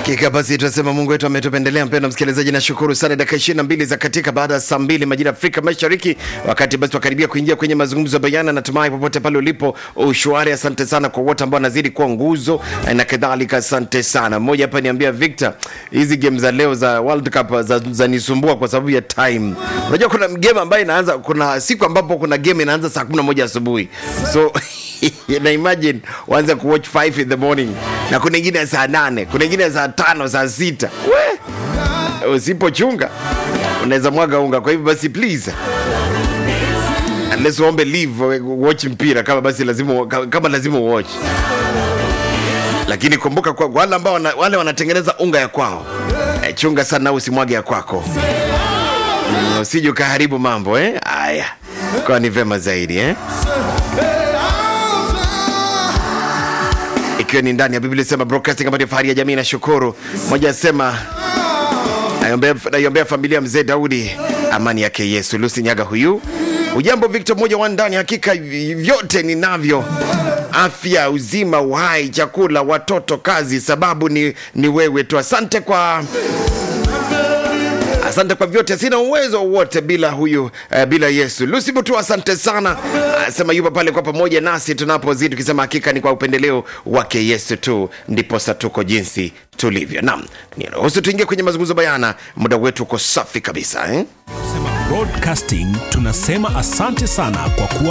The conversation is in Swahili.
Hakika basi tunasema Mungu wetu ametupendelea. Mpendwa msikilizaji, nashukuru sana. Dakika ishirini na mbili za katika baada ya saa mbili majira ya Afrika Mashariki, wakati basi tukaribia kuingia kwenye mazungumzo bayana. Natumai popote pale ulipo ushwari. Asante sana kwa wote ambao wanazidi kuwa nguzo na kadhalika, asante sana. Mmoja hapa niambia Victor, hizi game za leo za World Cup za, za nisumbua kwa sababu ya time. Unajua kuna game ambayo inaanza, kuna siku ambapo kuna game inaanza saa 11 asubuhi so na imagine uanze kuwatch 5 in the morning na kuna ingine ya saa nane kuna ingine ya saa tano saa sita we usipochunga unaweza mwaga unga kwa hivyo basi please unless uombe leave watch mpira kama basi lazima kama lazima watch lakini kumbuka kwa kwa wale ambao wana, wale wanatengeneza unga ya kwao eh, chunga sana usimwage ya kwako mm, usije ukaharibu mambo eh haya kwa ni vema zaidi eh ikiwa ni ndani ya Biblia sema broadcasting ambayo ni fahari ya jamii. Nashukuru moja asema naiombea naiombea familia mzee Daudi, amani yake Yesu. Lucy Nyaga huyu ujambo Victor moja wa ndani, hakika vyote ninavyo afya, uzima, uhai, chakula, watoto, kazi, sababu ni, ni wewe tu. Asante kwa asante kwa vyote, sina uwezo wowote bila huyu uh, bila Yesu. Lucy Mutu, asante sana, asema yupo pale kwa pamoja nasi tunapozidi tukisema, hakika ni kwa upendeleo wake Yesu tu ndiposa tuko jinsi tulivyo. Naam, niruhusu tuingie kwenye mazungumzo bayana, muda wetu uko safi kabisa eh? Broadcasting tunasema asante sana kwa kuwa